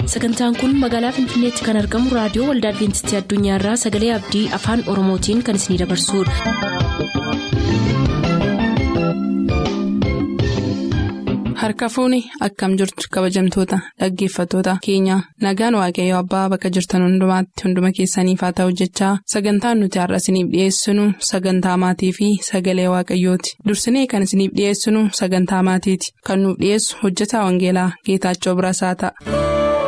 sagantaan kun magaalaa finfinneetti kan argamu raadiyoo waldaa adventistii addunyaarraa sagalee abdii afaan oromootiin kan isinidabarsudha. harka fuuni akkam jirtu kabajamtoota dhaggeeffattoota keenya nagaan waaqayyoo abbaa bakka jirtan hundumaatti hunduma keessaniif haa ta'u jechaa sagantaan nuti har'a isiniif dhiyeessinu sagantaa maatii fi sagalee waaqayyooti dursinee kan isiniif dhiyeessinu sagantaa maatiiti kan nuuf dhiyeessu hojjetaa wangeelaa geetaachoo birasaa ta'a.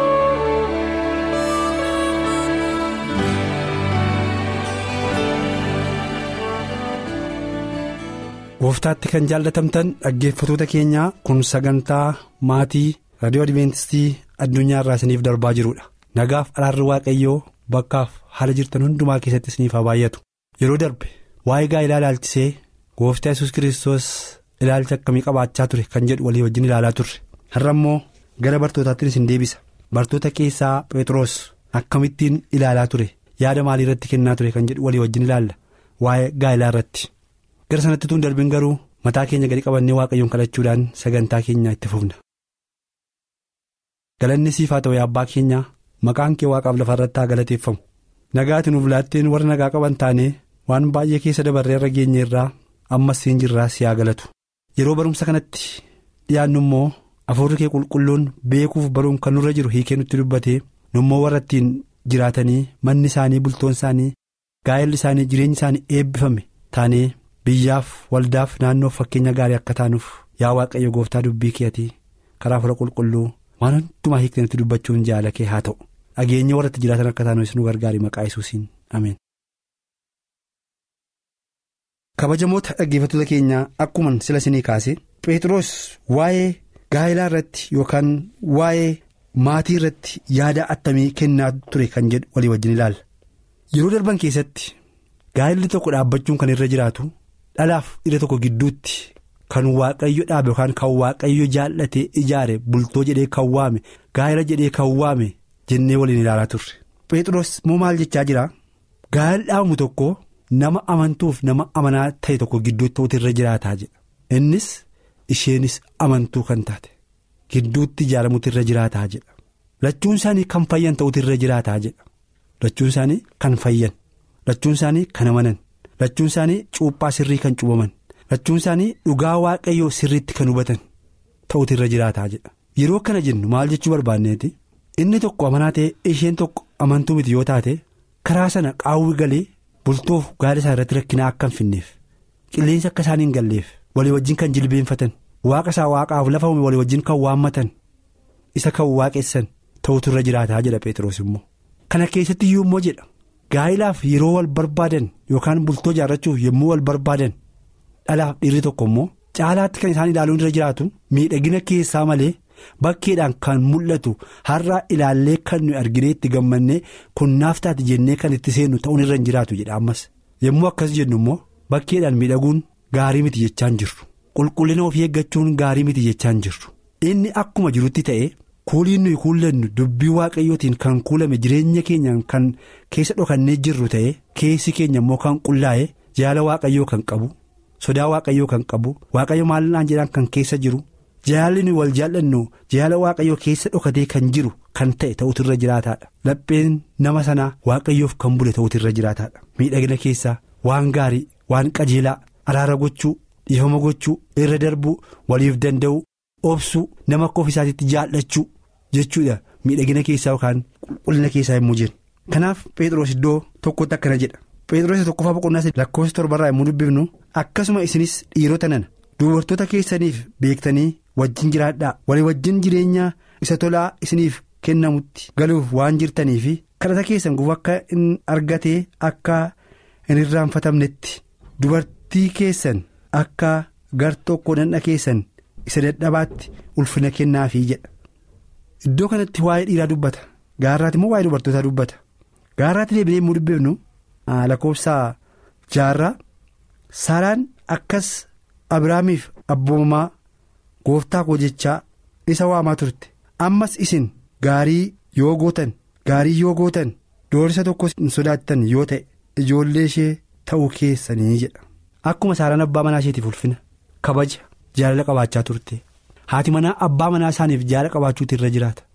gooftaatti kan jaallatamtan dhaggeeffatoota keenyaa kun sagantaa maatii raadiyoo adventistii addunyaa irraa isiniif darbaa jirudha nagaaf araarri waaqayyoo bakkaaf haala jirtan hundumaa keessatti isiniif haa baay'atu yeroo darbe waa'ee gaa'ilaa ilaalchisee gooftaa yesus kiristoos ilaalcha akkamii qabaachaa ture kan jedhu walii wajjin ilaalaa turre har'a immoo gara bartootaatti isin deebisa bartoota keessaa phexros akkamittiin ilaalaa ture yaada maalii irratti kennaa ture kan jedhu walii wajjin ilaalla waa'ee gaa'ilaa irratti. gara sanatti tun darbin garuu mataa keenya gadi qabannee waaqayyoon kadhachuudhaan sagantaa keenya itti fufna. galanni siif haa ta'u abbaa keenya maqaan kee waaqaaf lafa irratti haa galateeffamu nagaati nuuf laatteen warra nagaa qaban taanee waan baay'ee keessa dabarree irra geenye irraa ammas siin jirraa si haa galatu yeroo barumsa kanatti dhiyaannu immoo afuurri kee qulqulluun beekuuf baruun kan nurra jiru hiikee nutti dubbatee nummoo warra ittiin jiraatanii manni isaanii bultoon isaanii gaa'elli isaanii jireenyi isaanii eebbifame taanee. biyyaaf waldaaf naannoof fakkeenya gaarii akka taanuuf yaa waaqayyo gooftaa dubbii keetii karaa fura qulqulluu waan hundumaa hiiktanitti dubbachuun jaala kee haa ta'u dhageenya warra itti jiraatan akka taanuuf nu gargaari maqaa yesuusiin ameen. kabajamoota dhaggeeffattoota keenyaa akkuman sila isinii kaase phexros waa'ee gaa'ilaa irratti yookaan waa'ee maatii irratti yaada attamii kennaa ture kan jedhu walii wajjin ilaalla yeroo darban keessatti gaa'illi tokko dhaabbachuun kan irra jiraatu. dhalaaf dhiira tokko gidduutti kan waaqayyo dhaabe yookaan kan waaqayyo jaallatee ijaare bultoo jedhee kan waame gaa'ela jedhee kan waame jennee waliin ilaalaa turre. Phexros moo maal jechaa jira gaa'ela dhaabamu tokko nama amantuuf nama amanaa ta'e tokko gidduutti ta'utu irra jiraataa jedha innis isheenis amantuu kan taate gidduutti ijaaramutu irra jiraataa jedha lachuun isaanii kan fayyan ta'utu irra jiraataa jedha lachuun isaanii kan fayyan lachuun isaanii kan amanan. lachuun isaanii cuuphaa sirrii kan cuubaman lachuun isaanii dhugaa waaqayyoo sirriitti kan hubatan ta'utu irra jiraataa jedha yeroo kana jennu maal jechuu barbaanneeti inni tokko amanaa ta'e isheen tokko amantuu miti yoo taate karaa sana qaawwi galee bultoof gaala isaa irratti rakkinaa akka hin finneef qilleensa akka isaan hin galleef walii wajjin kan jilbeenfatan waaqa isaa waaqaaf lafa uume walii wajjin kan waammatan isa kan waaqessan ta'utu irra jiraataa jedha Pheexroos immoo kana keessatti iyyuu immoo jedha. Gaa'ilaaf yeroo wal barbaadan yookaan bultoo ijaarrachuuf yommuu wal barbaadan dhalaaf dhiirri tokko immoo caalaatti kan isaan ilaaluun irra jiraatu miidhagina keessaa malee bakkeedhaan kan mul'atu har'a ilaallee kan nuyi arginee itti gammannee kun naaf taate jennee kan itti seennu ta'uun irra hin jiraatu jedha ammas yommuu akkas jennu immoo bakkeedhaan miidhaguun gaarii miti jechaan jirru qulqullina ofii eeggachuun gaarii miti jechaan jirru inni akkuma jirutti ta'e. kuuliin nuyi kuullannu dubbii waaqayyootiin kan kuulame jireenya keenyaan kan keessa dhokannee jirru ta'e keessi keenya immoo kan qullaa'e jaala waaqayyoo kan qabu sodaa waaqayyoo kan qabu waaqayyo maallaan jedhaan kan keessa jiru jaalli nuyi wal jaallannu jaala waaqayyoo keessa dhokatee kan jiru kan ta'e ta'utu irra jiraataadha lapheen nama sanaa waaqayyoof kan bule ta'utu irra jiraataadha miidhagina keessaa waan gaarii waan qajeelaa araara gochuu dhiifama gochuu irra darbuu waliif danda'u obsuu nama akka ofiisaatiitti jaallachuu. jechuudha miidhagina keessaa yookaan qulqullina keessaa yommuu jennu kanaaf Pheexroos iddoo tokkotti akkana jedha Pheexroos tokkoffaa boqonnaa lakkoofsa torbarraa yommuu dubbifnu akkasuma isinis dhiirota nana dubartoota keessaniif beektanii wajjin jiraadhaa walii wajjin jireenya isa tolaa isiniif kennamutti galuuf waan jirtanii fi kadhata keessan gufuu akka hin argatee akka hin irraanfatamnetti dubartii keessan akka gar tokko nanna keessan isa dadhabaatti ulfina kennaafii jedha. Iddoo kanatti waa'ee dhiiraa dubbata gaarraati immoo waa'ee dubartootaa dubbata gaarraatti deebinee yommuu dubbifnu lakkoofsa jaarraa saaraan akkas abiraamiif abboomamaa gooftaa koo jechaa isa waamaa turte ammas isin gaarii yoo gootan gaarii yoo gootan doorisa tokko hin sodaattan yoo ta'e ijoollee ishee ta'uu keessanii jedha akkuma saaraan abbaa manaa isheetiif ulfina kabaja jaalala qabaachaa turte. haati manaa abbaa manaa isaaniif jaala qabaachuutu irra jiraata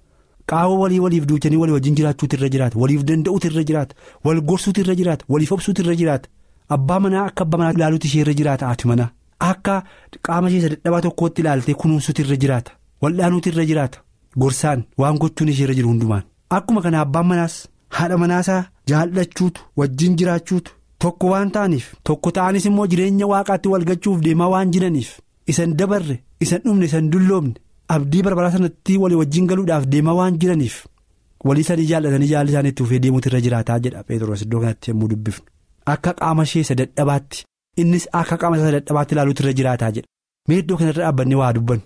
qaawwa walii waliif duuchanii walii wajjin jiraachuutu irra jiraata waliif danda'uutu irra jiraata wal gorsuutu irra jiraata waliif obsuutu irra jiraata abbaa manaa akka abbaa manaa ilaaluutu ishee irra jiraata haati manaa akka qaama ishee dadhabaa tokkootti ilaaltee kunuunsuutu irra jiraata waldhaanuutu irra jiraata gorsaan waan gochuun ishee irra jiru hundumaan akkuma kana abbaan manaas haadha manaasaa jaallachuutu wajjin jiraachuutu tokko waan ta'aniif tokko ta'anis immoo jireenya waaqaatti walgachuuf deemaa waan jiraniif isan dabarre isan dhumne isan dulloomne. abdii barbaraa sanatti walii wajjin galuudhaaf deemaa waan jiraniif walii isaanii jaallatanii jaalli isaanii itti fufee deemuutu irra jiraataa jedha Pheexroos iddoo kanatti yommuu dubbifnu akka qaama ishee isa dadhabaatti innis akka qaama isa dadhabaatti ilaaluutu irra jiraataa jedha mee iddoo kanarra dhaabbannee waa dubbannu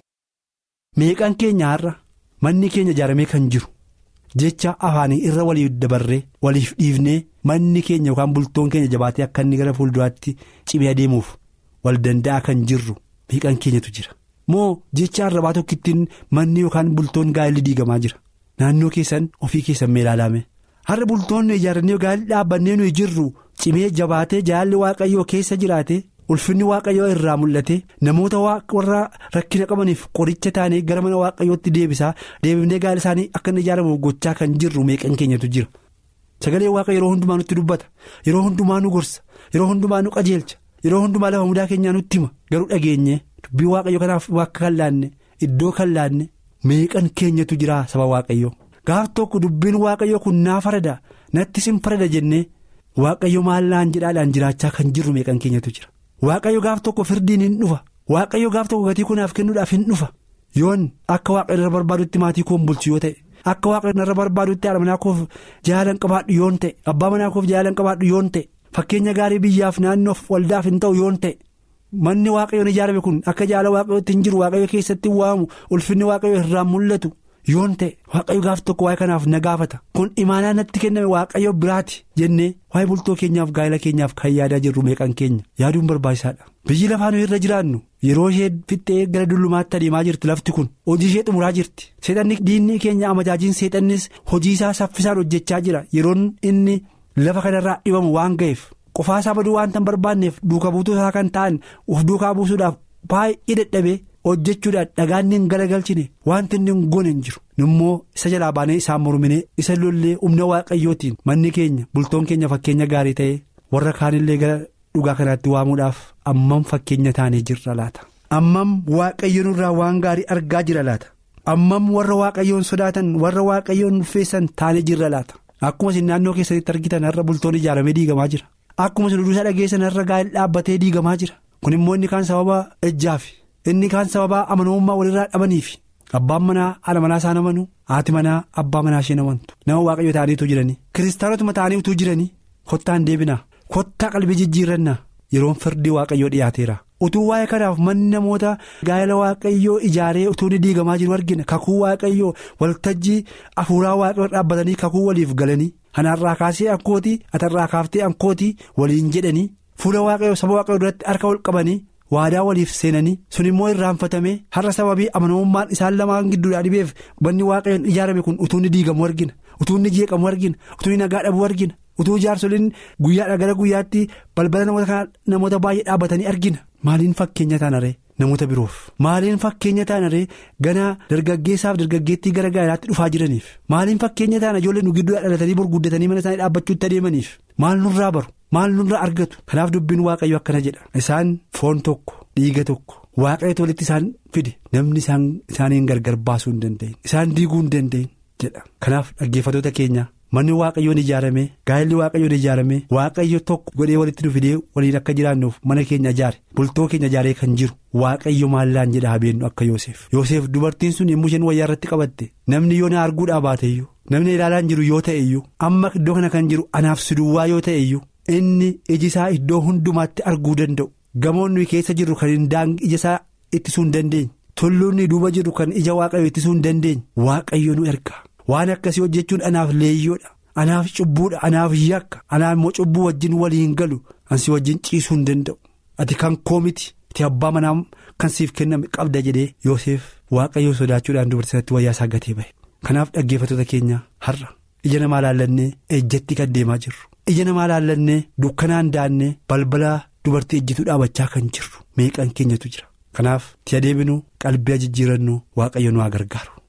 meeqan keenya har'a manni keenya ijaaramee kan jiru jecha afaanii irra waliif dabarree waliif dhiifnee manni keenya yookaan bultoon keenya jabaatee akka inni gara fuulduraatti cimee adeemuuf wal danda'a kan jirru meeqan keenyatu jira. moo jecha arrabaa tokkittiin manni yookaan bultoon gaa'elli diigamaa jira naannoo keessan ofii keessan mee ilaalame har'a bultoonni ijaarannee gaa'elli dhaabbannee nuyi jirru cimee jabaatee jaalli waaqayyoo keessa jiraate ulfinni waaqayyoo irraa mul'ate namoota warra rakkina qabaniif qoricha taanee gara mana waaqayyootti deebisaa deebifnee gaa'elli isaanii akka inni ijaaramuuf gochaa kan jirru meeqan keenyatu jira sagalee waaqa yeroo hundumaa nutti dubbata yeroo hundumaa nu gorsa yeroo hundumaa nu qajeelcha yeroo hundumaa lafa mudaa keenyaa nutti hima garuu dhageenye. dubbii waaqayyo kanaaf bakka kan laanne iddoo kan laanne meeqan keenyatu jira saba waaqayyo gaaf tokko dubbiin waaqayyo kun naa farada natti sin farada jennee waaqayyo maal laan jedhaadhaan jiraachaa kan jirru meeqan keenyatu jira waaqayyo gaaf tokko firdiin hin dhufa waaqayyo gaaf tokko gatii kunaaf kennuudhaaf hin dhufa yoon akka waaqayyo irra barbaadutti maatii koon bulchu yoo ta'e akka waaqayyo irra barbaadutti haadha manaa koof jaalan qabaadhu yoon ta'e abbaa manaa koof jaalan qabaadhu yoon ta'e fakkeenya gaarii biyyaaf naannoof waldaaf hin ta'u yoon ta'e. manni waaqayyoon ijaarame kun akka jaala waaqayyootti hin jiru waaqayyo keessatti waamu ulfinni waaqayyo irraan mul'atu yoon ta'e waaqayyo gaaf tokko waa'ee kanaaf na gaafata kun imaanaa natti kenname waaqayyo biraati jennee waa'ee bultoo keenyaaf gaa'ela keenyaaf kan yaadaa jirru meeqan keenya yaaduun barbaachisaadha biyyi lafaa nuyi irra jiraannu yeroo ishee fixxee gara dullumaatti adeemaa jirti lafti kun hojii ishee xumuraa jirti seexanni diinni keenya amajaajiin seexannis hojii isaa saffisaan hojjechaa jira yeroon inni lafa kanarraa dhibamu waan ga'eef. qofaa isaa baduu waan tan barbaanneef duuka buutuu isaa kan ta'an uf duukaa buusuudhaaf baay'ee dadhabee hojjechuudhaan dhagaan hin galagalchine wanti inni hin goone hin jiru immoo isa jalaa baanee isaan mormine isa lollee humna waaqayyootiin manni keenya bultoon keenya fakkeenya gaarii ta'e warra kaanillee gara dhugaa kanaatti waamuudhaaf ammam fakkeenya taanee jirra laata ammam waaqayyoon irraa waan gaarii argaa jira laata ammam warra waaqayyoon sodaatan warra waaqayyoon ulfeessan taanee jirra laata akkuma isin naannoo keessatti argitan har'a bultoon ijaaramee diigamaa jira. Akkuma isin duusaa dhageessan irra gaa'el dhaabbatee diigamaa jira kun immoo inni kaan sababa ejjaafi inni kaan sababa amanamummaa walirraa dhabaniifi abbaan manaa haadha manaa isaan amanu haati manaa abbaa manaa isheen amantu nama waaqayyo ta'aniitu jiranii kiristaanotuma ta'anii utuu jiranii kottaan deebinaa kottaa qalbii jijjiirrannaa yeroon firdii waaqayyoo dhiyaateera utuu waa'ee kanaaf manni namoota gaa'ela waaqayyoo ijaaree utuu ni diigamaa jiru argina kakuu waaqayyoo waltajjii afuuraa waaqayyoo dhaabbatanii kakuu waliif galanii. Kanaarraa kaasee ankootii atarraa kaaftee ankootii waliin jedhanii fuula waaqayyoo saba waaqayyoo duratti harka wal qabanii waadaa waliif seenanii sun immoo irraanfatamee har'a sababii amanamummaan isaan lamaan gidduudhaa dhibeef manni waaqayyoon ijaarame kun utuu ni diigamu argina utuu inni jeeqamu argina utuu inni nagaa dhabuu argina utuu jaarsoliin guyyaadha gara guyyaatti balbala namoota namoota baay'ee dhaabbatanii argina maaliin fakkeenya taanaree namoota biroof maaliin fakkeenya taanaree ganaa dargaggeessaaf dargaggeettii gara gaa'elaatti dhufaa jiraniif maaliin fakkeenya taana ijoollee nu gidduu dhalatanii gurguddatanii mana isaanii dhaabbachuutti adeemaniif maal nurraa baru maal nurraa argatu kanaaf dubbiin waaqayyo akkana jedha isaan foon tokko dhiiga tokko waaqayyooti walitti isaan fide namni isaaniin gargar baasuu hin danda'in isaan diiguu hin danda'in jedha kanaaf dhaggeeffatoota keenya. manni waaqayyoon ijaarame gaa'elli waaqayyoon ijaarame waaqayyo tokko godhee walitti nu fidee waliin akka jiraannuuf mana keenya ijaare bultoo keenya ijaaree kan jiru waaqayyo maallaan jedha habeennu akka yoosef yoosef dubartiin sun yommuu isheen wayyaa irratti qabatte namni yoo na arguudhaa baateyyuu namni ilaalaan jiru yoo ta'eyyuu amma iddoo kana kan jiru anaaf siduwwaa yoo ta'eyyuu inni iji isaa iddoo hundumaatti arguu danda'u gamoon nuyi keessa jirru kan hin daangi ija isaa ittisuu hin dandeenye tulluun duuba jirru kan ija waaqayyo ittisuu hin dandeenye waaqayyo nu erga. waan akkasii hojjechuun anaaf leeyyoodha anaaf cubbuudha anaaf yakka anaaf immoo cubbuu wajjin waliin galu ansi wajjin ciisuu hin danda'u ati kan koomiti ati abbaa manaa kan siif kenname qabda jedhee yoosef waaqayyoo sodaachuudhaan dubartiisatti wayyaa isaa gatee bahe kanaaf dhaggeeffattoota keenya har'a ija namaa laallannee ejjatti kan deemaa jirru ija namaa laallannee dukkanaan daannee balbala dubartii ejjituu dhaabachaa kan jirru meeqan keenyatu jira kanaaf ti adeeminu qalbii jijjiirannu waaqayyo nu haa gargaaru.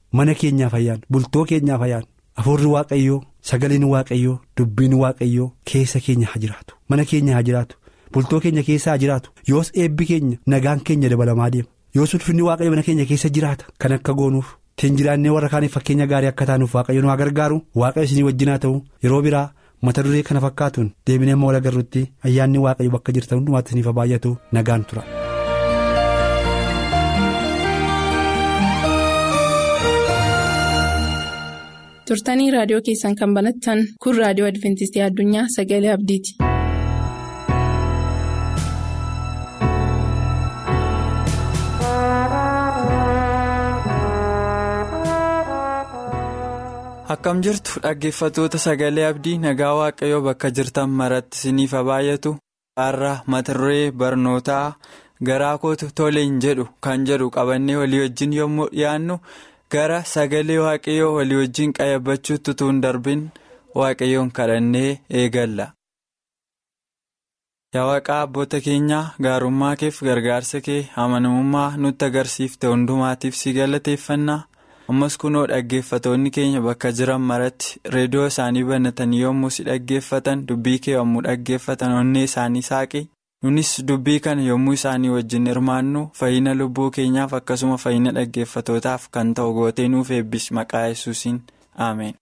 mana keenyaaf ayyaan bultoo keenyaaf ayyaan hafuurri waaqayyoo sagaleen waaqayyoo dubbiin waaqayyoo keessa keenya haa jiraatu mana keenya haa jiraatu bultoo keenya keessa haa jiraatu yoos eebbi keenya nagaan keenya dabalamaa deema yoos ulfinni waaqayyo mana keenya keessa jiraata kan akka goonuuf ittiin jiraannee warra kaaniif fakkeenya gaarii akka taanuuf waaqayyo nu haa gargaaru waaqayyo isinii wajjin haa ta'u yeroo biraa mata duree kana fakkaatuun deebinee amma wal agarrutti ayyaanni waaqayyo bakka jirtan hundumaatti isiniif baay'atu nagaan tura. turtanii raadiyoo keessan kan banattan kun raadiyoo adventistii addunyaa sagalee abdiiti. akkam jirtu dhaggeeffatoota sagalee abdii nagaa waaqayyoo bakka jirtan maratti isiniif baay'atu har'a mata duree barnootaa garaa kootu toleen jedhu kan jedhu qabannee walii wajjin yommuu dhiyaannu gara sagalee waaqayyoo walii wajjin qayyabachuutti utuu hin darbin waaqayyoon kadhannee eegalla. yaa waaqaa abboota keenyaa gaarummaa keef gargaarsa kee amanamummaa nutti agarsiifte hundumaatiif si galateeffannaa. ammas kunoo dhaggeeffatoonni keenya bakka jiran maratti reediyoo isaanii banatanii yommuu si dhaggeeffatan dubbii kee yommuu dhaggeeffatan onnee isaanii saaqe nunis dubbii kana yommuu isaanii wajjin hirmaannu fayyina lubbuu keenyaaf akkasuma fayyina dhaggeeffatootaaf kan ta'u gootee nuuf eebbis maqaa yesuusiin ameen.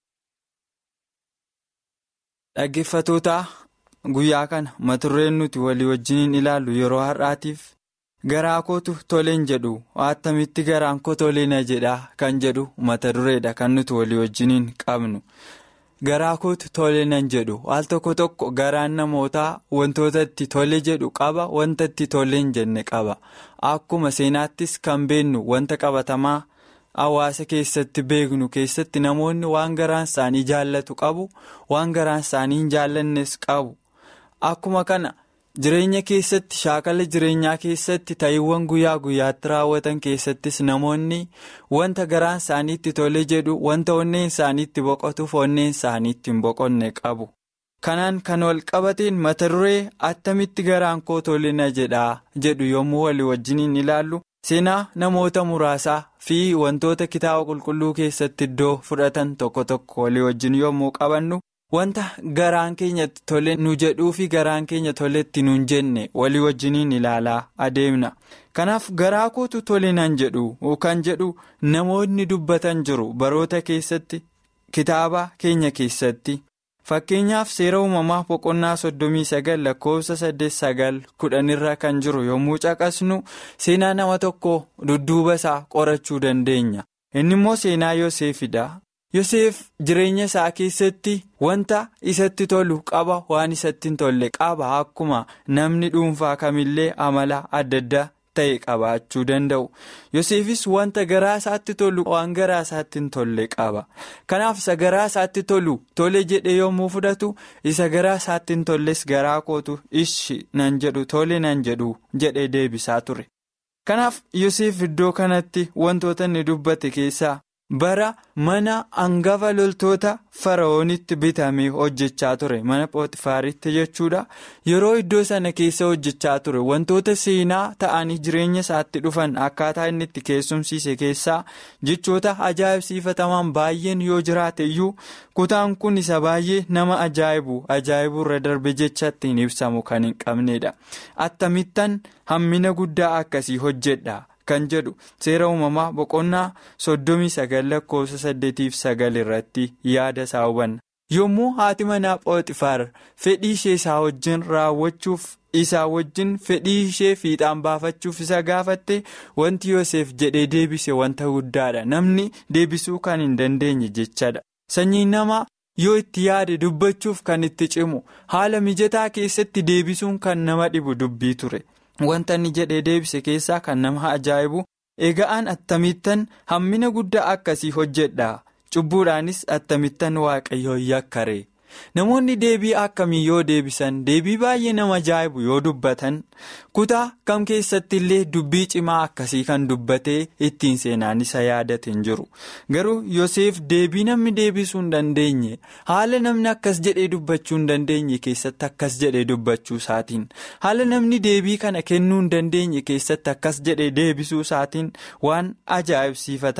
dhaggeeffatootaa guyyaa kana mata dureen nuti walii wajjiniin ilaallu yeroo har'aatiif. garaa kootu toleen jedhu attamitti garaan koo toleena jedha kan jedhu mata dureedha kan nuti walii wajjiniin qabnu garaa kootu toleenan jedhu al tokko tokko garaan namootaa wantoota itti tole jedhu qaba wanta itti toleen jenne qaba akkuma seenaattis kan beennu wanta qabatamaa hawaasa keessatti beeknu keessatti namoonni waan garaan isaanii jaallatu qabu waan garaan isaanii hin jaallannes qabu akkuma kana. jireenya keessatti shaakala jireenyaa keessatti ta'iiwwan guyyaa guyyaatti raawwatan keessattis namoonni wanta garaan isaaniitti tole jedhu wanta onneen isaaniitti boqotuuf onneen isaaniitti hin boqonne qabu kanaan kan wal qabateen mata duree attamitti garaan koo tolina jedhaa jedhu yommuu walii wajjiniin ilaallu seenaa namoota muraasaa fi wantoota kitaaba qulqulluu keessatti iddoo fudhatan tokko tokko walii wajjin yommuu qabannu. wanta garaan keenyatti tole nu jedhuu fi garaan keenya toletti nuun jenne walii wajjiniin ilaalaa adeemna kanaaf garaa kootu tolinaan jedhu kan jedhu namoonni dubbatan jiru baroota keessatti kitaaba keenya keessatti fakkeenyaaf seera uumamaa boqonnaa soddomii sagal lakkoofsa saddeet sagal kudhanirra kan jiru yommuu caqasnu seenaa nama tokko dudduuba isaa qorachuu dandeenya inni immoo seenaa yooseefidha. Yoseef jireenya isaa keessatti wanta isatti tolu qaba waan isatti hin tolle qaba akkuma namni dhuunfaa kamillee amala adda addaa ta'e qabaachuu danda'u. Yoseefis wanta garaa isaatti tolu waan garaa isaatti hin tolle qaba. Kanaaf isa garaa isaatti tolu tole jedhe yommuu fudhatu isa garaa isaatti hin tolles garaa kootu ishi nan jedhu tole nan jedhu jedhee deebisaa ture. Kanaaf Yoseef iddoo kanatti wantoota inni dubbate keessaa. bara mana hangafa loltoota fara'oonitti bitamee hojjechaa ture mana pootifaaritti jechuudha yeroo iddoo sana keessa hojjechaa ture wantoota seenaa ta'anii jireenya isaatti dhufan akkaataa inni itti keessumsiise keessaa jechoota ajaa'ibsiifatamaan baay'een yoo jiraate iyyuu kutaan kun isa baay'ee nama ajaa'ibu ajaa'ibu irra darbe jecha ittiin ibsamu kan hin qabnedha attamittan hammina guddaa akkasii hojjedha. kan jedhu seera uumamaa boqonnaa soddomii sagal lakkoofsa saddeetiif sagal irratti yaada isaa hubanna yommuu haati manaa pooxifaar fedhii ishee isaa wajjin raawwachuuf isaa wajjin fedhii ishee fiixaan baafachuuf isa gaafatte wanti yoosef jedhee deebise wanta guddaadha namni deebisuu kan hin dandeenye jechadha sanyiin namaa yoo itti yaade dubbachuuf kan itti cimu haala mijataa keessatti deebisuun kan nama dhibu dubbii ture. Wanta inni jedhee deebise keessaa kan nama ajaa'ibu egaan attamittan hammina guddaa akkasii hojjedha cubbuudhaanis attamittan waaqayyoo yakkare namoonni deebii akkamii yoo deebisan deebii baay'ee nama ajaa'ibu yoo dubbatan kutaa kam keessatti illee dubbii cimaa akkasii kan dubbatee ittiin seenaan isa yaadate hin jiru garuu Yoseef deebii namni deebisuu hin dandeenye haala namni akkas jedhee dubbachuu hin dandeenye keessatti akkas jedhee dubbachuu isaatiin haala namni deebii kana kennuu hin dandeenye keessatti akkas jedhee deebisuu isaatiin waan ajaa'ibsiifatamaa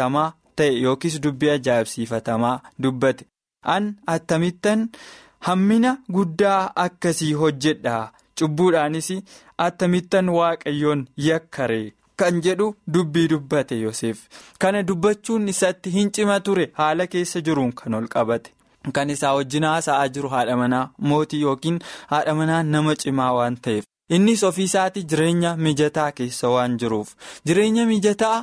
ta'e yookiis dubbii ajaa'ibsiifatamaa dubbate an attamittan hammina guddaa akkasii hojjedha cubbuudhaanis attamittan waaqayyoon yakkare kan jedhu dubbii dubbate Yoseef kana dubbachuun isatti hin cima ture haala keessa jiruun kan ol qabate. Kan isaa wajjin haasa'aa jiru haadha manaa mootii yookiin haadha manaa nama cimaa waan ta'eef innis ofii isaatii jireenya mijataa keessa waan jiruuf jireenya mijataa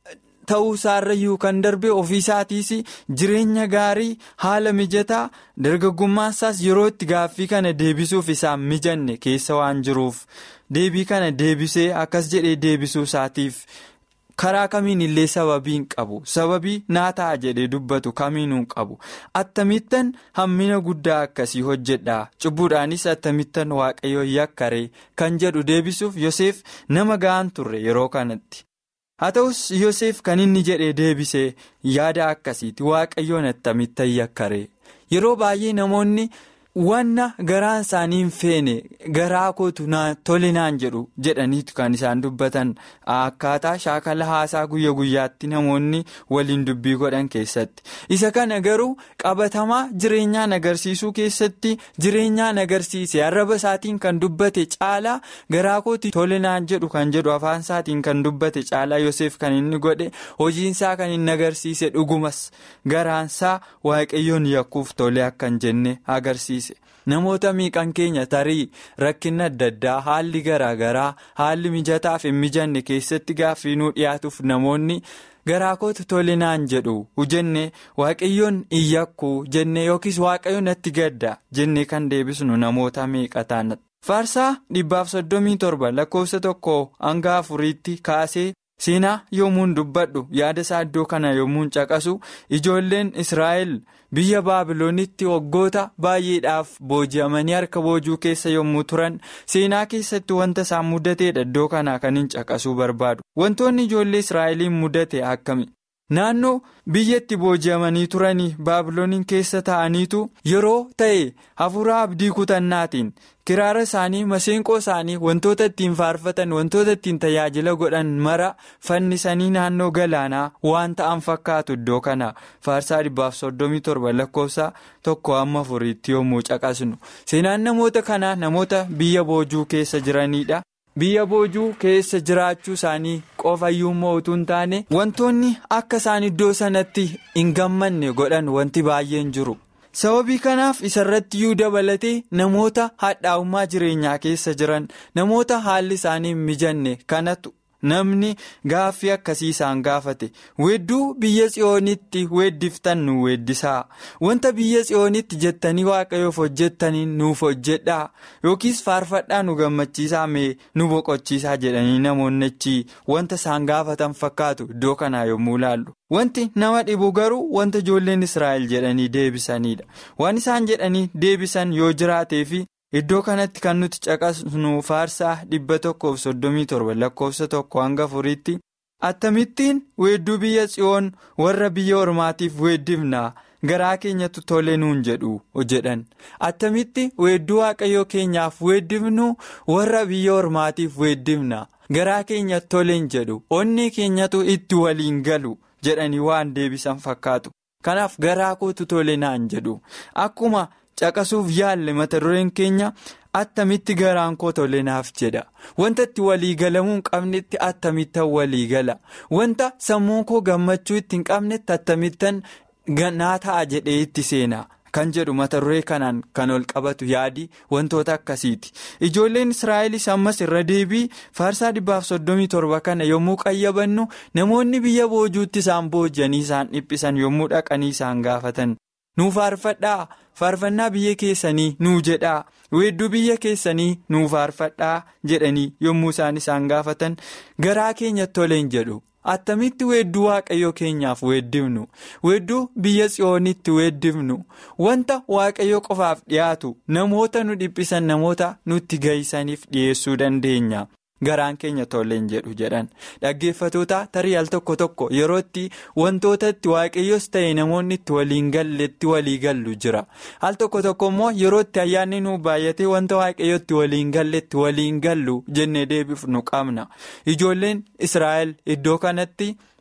ta'uu isaarrayyuu kan darbe ofii isaatiis jireenya gaarii haala mijataa dargaggummaan isaas yeroo itti gaaffii kana deebisuuf isaan mijanne keessa waan jiruuf deebii kana deebisee akkas jedhee deebisuu isaatiif. karaa kamiin illee sababii hin qabu sababii naa ta'a jedhee dubbatu kamiinuu hin qabu attamittan hammina guddaa akkasii hojjedha cubbuudhaanis attamittan waaqayyoo yakkaree kan jedhu deebisuuf Yoseef nama ga'an turre yeroo kanatti haa ta'us Yoseef kan inni jedhee deebisee yaada akkasiiti waaqayyoon attamittan yakkaree yeroo baay'ee namoonni. wanna garaan isaanii hin feene garaa kootu tole naan jedhu jedhaniitu kan isaan dubbatan akkaataa shaakala haasaa guyya guyyaatti namoonni waliin dubbii godhan keessatti isa kana garuu qabatamaa jireenyaan agarsiisuu keessatti jireenyaan agarsiise arraba isaatiin kan dubbate caalaa garaa kooti tole naan jedhu kan jedhu afaan isaatiin kan dubbate caalaa Yoseef kan inni godhe hojiinsaa kan inni agarsiise dhugumas garaansaa waaqayyoon yakkuuf tole akkan jenne agarsiise. namoota miiqan keenya tarii rakkinna adda addaa haalli garaa garaa haalli mijataaf hin mijanne keessatti gaaffii nuu dhiyaatuuf namoonni garaa kootu tole naan jedhu jenne waaqayyoon hin yakku jenne yookiis waaqayyoon natti gadda jenne kan deebisnu namoota miiqa taana. faarsaa dhibbaaf soddomii torba lakkoofsa tokko hanga afuriitti kaasee. seenaa yommuun dubbadhu yaada isaa iddoo kana yommuun caqasu ijoolleen israa'el biyya baabiloonitti waggoota baay'eedhaaf booji'amanii harka boojuu keessa yommuu turan seenaa keessatti wanta isaan mudateedha iddoo kanaa kan hin caqasuu barbaadu wantoonni ijoollee israa'eliin mudate akkami naannoo biyyatti booji'amanii turanii baabilooniin keessa ta'aniitu yeroo ta'e hafuura abdii kutannaatiin. kiraara isaanii maseenqoo isaanii wantoota ittiin faarfatan wantoota ittiin tajaajila godhan mara fannisanii naannoo galaanaa waan ta'an fakkaatu iddoo kana faarsaa dhibbaaf soddomii torba lakkoofsa tokko amma afuriitti yommuu caqasnu seenaan namoota kanaa namoota biyya boojuu keessa jiranidha. biyya boojuu keessa jiraachuu isaanii qofayyuu utuu hin taane wantoonni akka isaan iddoo sanatti hin gammanne godhan wanti baay'een jiru. sababii kanaaf isarratti iyyuu dabalatee namoota hadhaa'ummaa jireenyaa keessa jiran namoota haalli isaanii hin mijanne kanatu namni gaaffii akkasii isaan gaafate weedduu biyya tsiyoonitti weeddiftan nu weeddisaa wanta biyya tsiyoonitti jettanii waaqayyoof hojjettanii nuuf hojjedhaa yookiis faarfadhaa nu gammachiisaa mee nu boqochiisaa jedhanii namoonni achi wanta isaan gaafatan fakkaatu iddoo kanaa yommuu ilaallu. Wanti nama dhibu garuu wanta ijoolleen Israa'el jedhanii deebisanidha. Waan isaan jedhanii deebisan yoo jiraatee fi iddoo kanatti kan nuti caqasnu faarsaa dhibba tokkoof soddomii torba lakkoofsa tokko hanga afuriitti attamittiin weedduu biyya tsiyoon warra biyya ormaatiif weeddifnaa garaa keenyatu tole nuun jedhu jedhan attamitti weedduu waaqayyoo keenyaaf weeddifnu warra biyya ormaatiif weeddifna garaa keenya toleen jedhu onni keenyatu itti waliin galu. jedhanii waan deebisan fakkaatu kanaaf garaa kootu tole naan jedhu akkuma caqasuuf yaalle mata dureen keenya attamitti garaan koo tole naaf jedha wanta itti waliigalamuu hin qabnetti attamittan waliigala wanta sammuu koo gammachuu itti hin qabnetti attamittan naa ta'a jedhee itti seena. kan jedhu mata duree kanaan kan ol qabatu yaadi wantoota akkasiiti ijoolleen israa'elis ammas irra deebii faarsaa dhibbaaf soddomii torba kana yommuu qayyabannu namoonni biyya boojuutti isaan boojanii isaan dhiphisan yommuu dhaqanii isaan gaafatan nuu faarfadhaa faarfannaa biyya keessanii nuu jedhaa weedduu biyya keessanii nuu faarfadhaa jedhanii yommuu isaan isaan gaafatan garaa keenya toleen jedhu. attamitti weedduu waaqayyoo keenyaaf weeddifnu weedduu biyya tsiyoonitti weeddifnu wanta waaqayyoo qofaaf dhiyaatu namoota nu dhiphisan namoota nutti gahisaniif dhiyeessuu dandeenya garaan keenya tolleen jedhu jedhan dhaggeeffatoota tarii al tokko tokko yerootti wantoota itti waaqayyoos ta'e namoonni itti waliin galletti walii gallu jira al tokko tokko immoo yerootti ayyaanni nu baay'atee wanta waaqayyootti waliin galletti waliin gallu jennee deebifnu qabna ijoolleen israa'el iddoo kanatti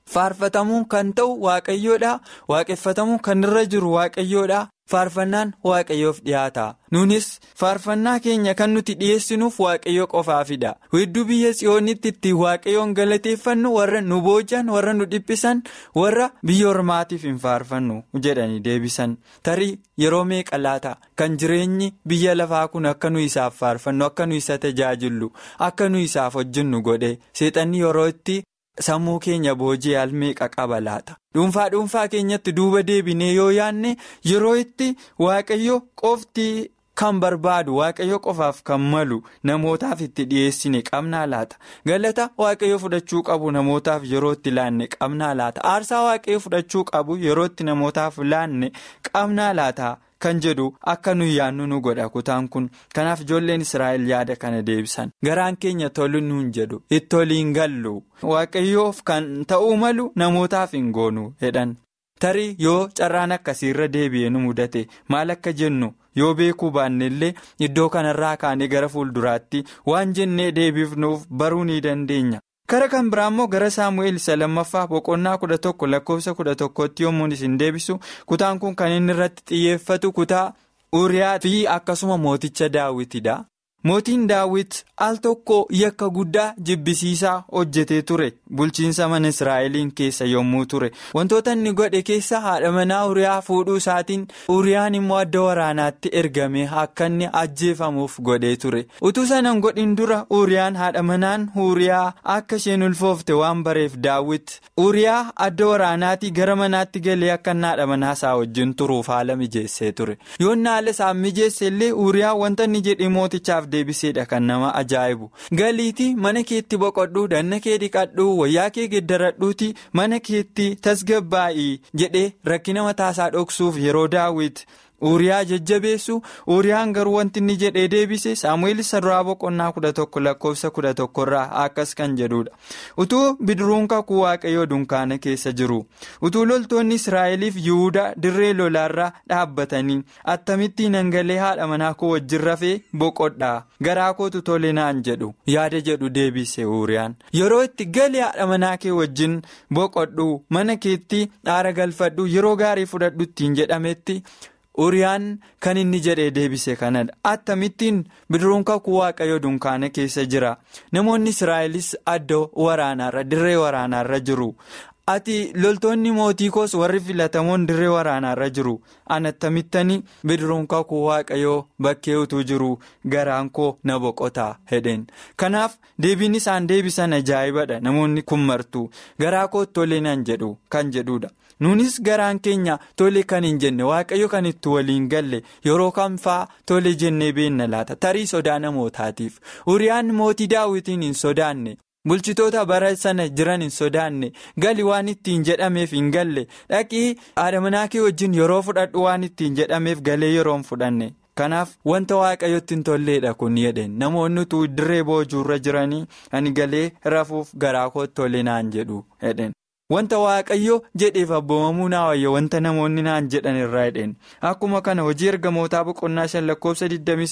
faarfatamuun kan ta'u waaqayyoodha waaqeffatamuun kan irra jiru waaqayyoodha faarfannaan waaqayyoof dhiyaata nunis faarfannaa keenya kan nuti dhiyeessinuuf waaqayyo qofaafidha hedduu biyya tsiyoonitti ittiin waaqayyoon galateeffannu warra nu boojan warra nu dhiphisan warra biyya ormaatiif hin faarfannu jedhanii deebisan tarii yeroo meeqa laata kan jireenyi biyya lafaa kun akka nu isaaf faarfannu akka nu isa tajaajillu akka nu isaaf hojjennu godhe seexanni yeroo itti. sammuu keenya boojii almeeqa qaba laata dhuunfaa dhuunfaa keenyatti duuba deebinee yoo yaanne yeroo itti waaqayyo qofti kan barbaadu waaqayyo qofaaf kan malu namootaaf itti dhiyeessine qabnaa laata galata waaqayyo fudhachuu qabu namootaaf yeroo itti laanne qabnaa laata aarsaa waaqayyo fudhachuu qabu yeroo itti namootaaf laanne qabnaa laata. kan jedhu akka nuyi yaannu nu godha kutaan kun kanaaf ijoolleen israa'el yaada kana deebisan garaan keenya tolu nuun jedhu itti oliin gallu waaqayyoof kan ta'uu malu namootaaf hin goonu jedhan tarii yoo carraan akkasiirra deebi'ee nu mudate maal akka jennu yoo beekuu baanne illee iddoo kanarraa kaanee gara fuulduraatti waan jennee deebiifnuuf baruu ni dandeenya. kara kan biraa immoo gara saamu'eel isa lammaffaa boqonnaa kudha tokko lakkoofsa kudha tokkotti yommuun isin deebisu kutaan kun kan inni irratti xiyyeeffatu kutaa uriyaa fi akkasuma mooticha daawwitidha. mootiin daawwit al tokko yakka guddaa jibbisiisaa hojjetee ture bulchiinsa mana israa'eliin keessa yommuu ture wantoota inni godhe keessa haadha manaa uriyaa fuudhuu isaatiin uriyaan immoo adda waraanaatti ergame akka inni ajjeefamuuf godhee ture utuu sanan godhin dura uriyaan haadha manaan uriyaa akka isheen ulfoofte waan bareef daawwit uriyaa adda waraanaatii gara manaatti galee akka haadha manaasaa wajjin turuuf haala mijeessee ture yoon haala isaa mijeesse illee uriyaa wanta inni jedhe mootichaaf. deebiseedha kan nama ajaa'ibu galiitii mana keetti boqodhuu danna kee dhiqadhuu wayyaa kee geddaradhuuti mana keetti tasgabbaa'ii jedhee rakkina mataasaa dhoksuuf yeroo daawwit uriyaa jajjabeessu uriyaan garuu wanti inni jedhee deebise saamu'eel isa duraa boqonnaa kudha tokko lakkoofsa kudha tokkorraa akkas kan jedhudha utuu bidiruun kakuu waaqayyoo dunkaana keessa jiru utuu loltoonni israa'eliif yihudaa dirree lolaarraa dhaabbatanii attamittiin hangalee haadha manaa koo wajjin rafee boqodhaa garaa kootu tole naan jedhu yaada jedhu deebise uriyaan yeroo itti galee haadha manaa kee wajjin boqodhu mana keetti aara galfadhu yeroo gaarii fudhadhu ittiin jedhametti. uriyaan kan inni jedhee deebise kanadha attamittiin bidiruun kakuu waaqayyoo dunkaana keessa jira namoonni israa'elis adda waraanaarra dirree waraanaarra jiru ati loltoonni mootii koos warri filatamoon dirree waraanaarra jiru an attamittanii bidiruun kakuu waaqayyoo bakkee utuu jiru garaan koo na boqotaa hedheen kanaaf deebiin isaan deebisan ajaa'ibadha namoonni kun martuu garaa koo tolee nan jedhu kan jedhudha. nuunis garaan keenya tole kan hin jenne waaqayyo kan itti waliin galle yeroo kam faa tole jennee beenna laata tarii sodaa namootaatiif uriyaan mootii daawwitiin hin sodaanne bulchitoota bara sana jiran hin sodaanne gali waan ittiin jedhameef hin galle dhaqii haadha manaa kee wajjin yeroo fudhadhu waan ittiin jedhameef galee yeroo hin fudhanne. kanaaf wanta waaqayyotti hin tolleedha kun jedheen namoonni utuu dirree boojuurra jiranii ani galee rafuuf garaa kootti tole naan jedhu jedheen. wanta waaqayyo jedheef abboomamuu naa wayya wanta namoonni naan jedhan irraa jedheen akkuma kana hojii ergamootaa boqonnaa shan lakkoofsa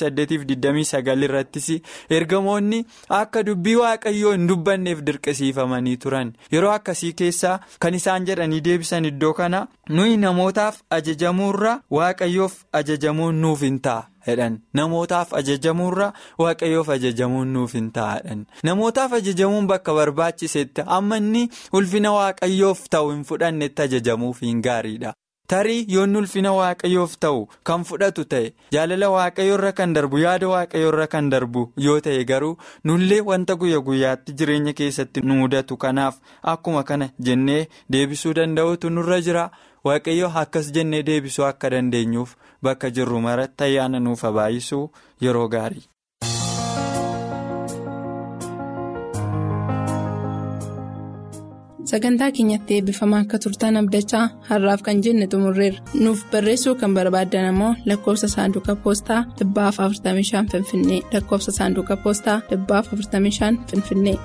28-29 irrattis ergamoonni akka dubbii waaqayyoo hin dubbanneef dirqisiifamanii turan yeroo akkasii keessaa kan isaan jedhanii deebisan iddoo kana nuyi namootaaf ajajamuurra waaqayyoof ajajamuun nuuf hin ta'a. namootaaf ajajamuurra waaqayyoof ajajamuun nuuf hin taa'adhan namootaaf ajajamuun bakka barbaachisetti amma inni ulfina waaqayyoof ta'u hin fudhannetti ajajamuuf hin gaariidha tarii yoon ulfina waaqayyoof ta'u kan fudhatu ta'e jaalala waaqayyoorra kan darbu yaada waaqayyoorra kan darbu yoo ta'e garuu nullee wanta guyya guyyaatti jireenya keessatti nu mudatu kanaaf akkuma kana jennee deebisuu danda'utu nurra jira. waaqayyo akkas jennee deebisuu akka dandeenyuuf bakka jirru maratti ayyaana nuuf baay'isuu yeroo gaarii. sagantaa keenyatti eebbifamaa akka turtan abdachaa har'aaf kan jenne xumurreerra nuuf barreessuu kan barbaaddan ammoo lakkoofsa saanduqa poostaa 45 finfinnee lakkoofsa saanduqa poostaa 45 finfinnee.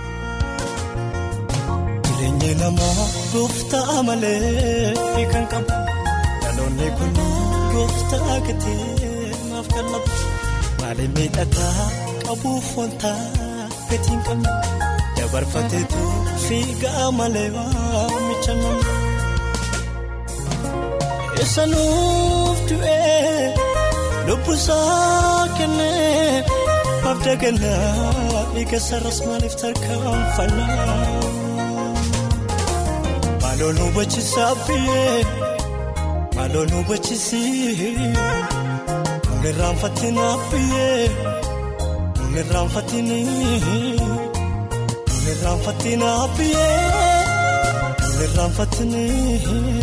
Jireenya namaa gooftaa malee kan qabu dhaloonni kun gooftaa gatee maaf kan labu malee miidhagaa qabuuf wanta gatiin qabne dabarfateetu fiigaa malee waamicha nama. Eessa nuuf du'ee lubbusaa kennee abda gannaa dhiiga sarras maaliif tarkaanfannaa. Maaloo nu hubachiisaa biyyee maaloo nu hubachiisii nuun irraanfatinaa biyyee nuun irraanfatinii nuun irraanfatinaa biyyee nuun irraanfatinii.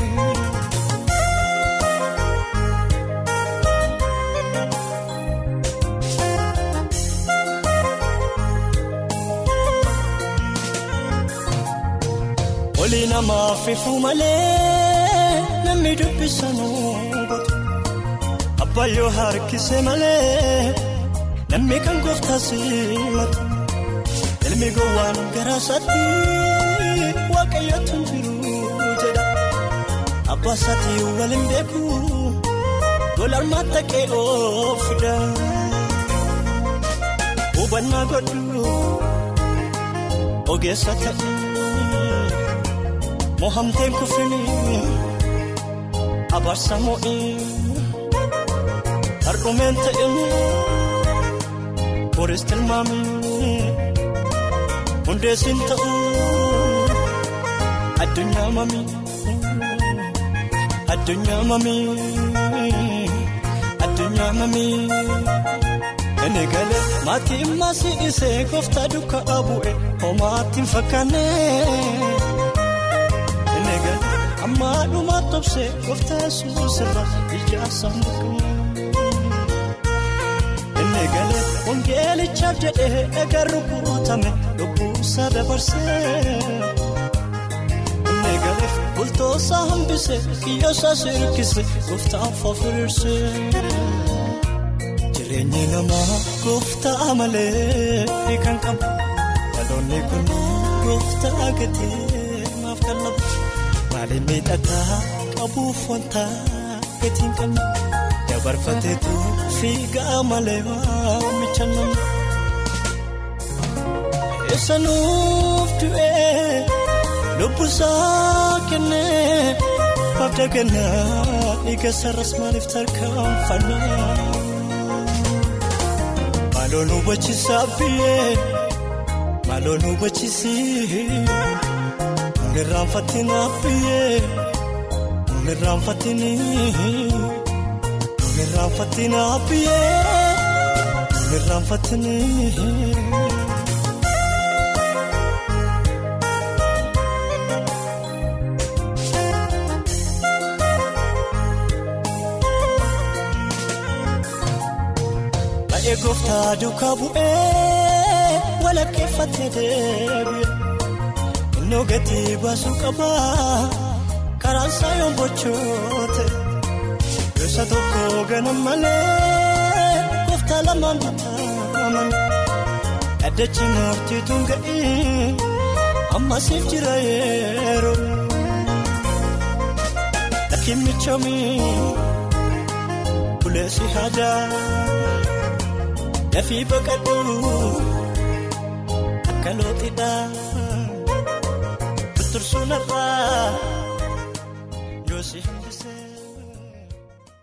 Oli namaaf ifuu malee namni dubbisanuu batu abbaayyoo harkisee malee namni kan gooftaas matu ilmi gowwaan garaasaatti waaqayyootu jiru jedha abbaa isaatii waliin beeku golaan mattaqee oofidha hubannaa godhu ogeessa ta'e. Mohamteen kuffinii abaarsa moo'ii har'umeen ta'ee boris tilmaamii hundeessin ta'uu addunyaa mamii addunyaa mamii addunyaa mamii inni galee maatii maasii isee gooftaa duukaa bu'e homaatti hin fakkaanne. Ammaa dhumaa tobsee gooftaa yesuus irraa ijaarsa mukaa. Inni galee wangeelichaaf jedhee egaa rukuutame lubbuusaa dabarsee. Inni galee bultoosaa hambisee kiyyoosaa sirkisee gooftaaf ofiriirsee. Jireenyi namaa gooftaa malee kan qabu dhaloonni kun gooftaa gatee maaf kan labu. Maaliin miidhagaa qabuuf wanta gatiin qabne dabarfateetu fiigaa malee waamicha nama. Eessa nuuf du'ee lubbusaa kennee abda gannaa dhiiga sarras maaliif tarkaanfannaa. Maaloo nu hubachiisaa biyyee maaloo nu hubachiisii. Nuun irraanfatinaa biyyee nuun irraanfatinii nuun irraanfatinaa biyyee nuun irraanfatinii. Baay'ee gooftaa duukaa bu'ee walakkeeffatee deebi'e. Innoo gatii baasuu qabaa karaan isaa yoon bochoote gosa tokko ganam malee gooftaa lamaan bitaaman addachi murtiituun ga'ii ammasiif jira yeroo lakkiin michoomii buleessi haadaa dafii baqadhu akka looxidhaa. Tursuun irraa